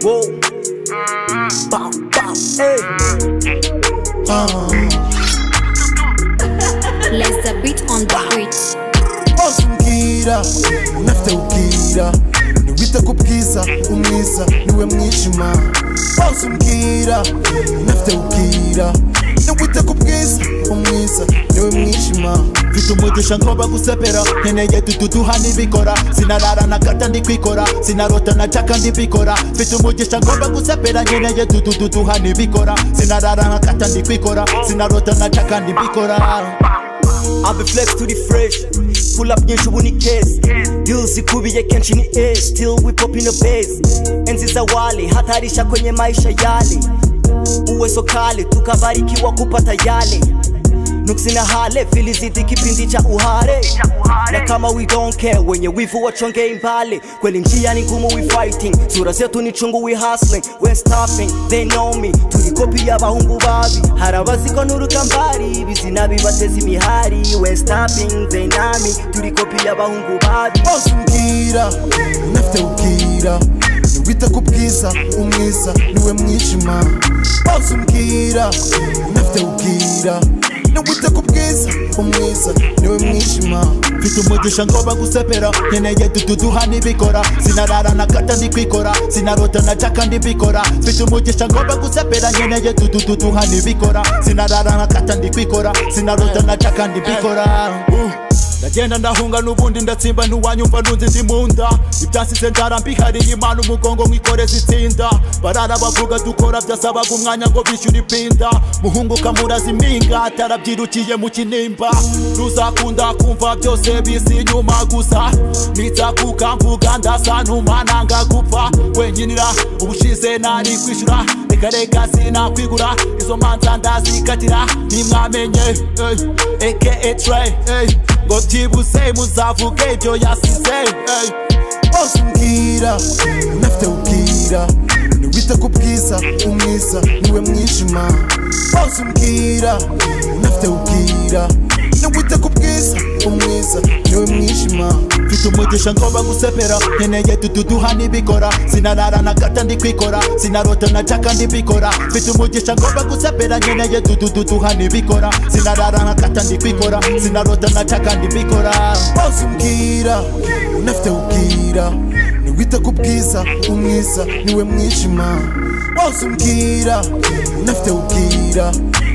Whoa. Bow, bow, hey. Uh, Let the beat on the beat. hose umbwira unafite ubwira niwe wita ku bwiza umwiza niwe mwijima hose umbwira unafite ubwira niwe wita ku bwiza umwiza niwe mwijima mfite umugisha ngomba gusepera nkeneye dududuha nibikora sinarara na gata ndikwikora sinarota na caka ndibikora mfite umugisha ngomba gusepera nkeneye dududuha nibikora sinarara na gata ndikwikora sinarota na caka ndibikora Abe flex turi fresh Pull up nyinshi ubu ni case Deals ikubiye kenshi ni edge Still we pop in the bass Enzi za wale hatarisha kwenye maisha yale Uwezo kale tukabarikiwa kupata yale Nuksi na hale fili zidi kipindi cha uhare Na kama we don't care wenye wivu wachongei mbali Kweli njia ni ngumu we fighting Sura zetu ni chungu we hustling We stopping they know me Tulikopi ya bahungu babi Harabazikonuruka mbali Bizina bibatezi mihari We stopping they nami Tulikopi ya bahungu babi hose umbwira unafite ubwira niwe wita ku bwiza umwiza niwe mwijima hose umbwira unafite ubwira niwe wita ku bwiza umwiza niwe mwijima mfite umugisha ngomba gusepera nkeneye dududuha nibikora sinarara na gata ndikwikora sinarota na caka ndibikora mfite umugisha ngomba gusepera nkeneye dududuha nibikora sinarara na gata ndikwikora sinarota na caka ndibikora ndagenda ndahunga n'ubundi ndatsimba ntiwanyumva nunze ndi mu nda ibyansize ndarambihariye imana umugongo nkikoreza itsinda barara bavuga dukora byasabaga umwanya ngo bishyure ipinda muhunguka murazimpinga atarabyirukiye mu kinimba ruzakunda kumva byose bisi inyuma gusa nitsakuka mvuga ndasa ntumananga gupfa wenyinira ubushize nari kwishyura reka reka sinakwigura izo manza ndazikatira ntimwamenye eh, aka Trey, eh, ngo byibuse muzavuge ibyo yasize eh. hose umbwira unafite ubwira niwe wita ku bwiza umwiza niwe mwijima hose umbwira unafite ubwira niwe wita ku bwiza umwiza niwe mwijima mfite umugisha ngomba gusepera nkeneye dududuha nibikora sinarara na gata ndikwikora sinarota na caka ndibikora mfite umugisha ngomba gusepera nkeneye dududuha nibikora sinarara na gata ndikwikora sinarota na caka ndibikora hose umbwira unafite ubwira niwe wita ku bwiza umwiza niwe mwijima hose umbwira unafite ubwira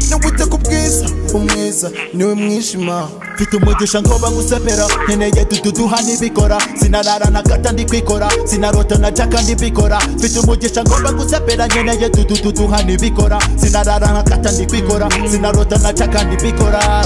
niwe wita ku bwiza umwiza niwe mwijima mfite umugisha ngomba gusepera nkeneye dududuha nibikora sinarara na gata ndikwikora sinarota na caka ndibikora mfite umugisha ngomba gusepera nkeneye dududuha nibikora sinarara na gata ndikwikora sinarota na caka ndibikora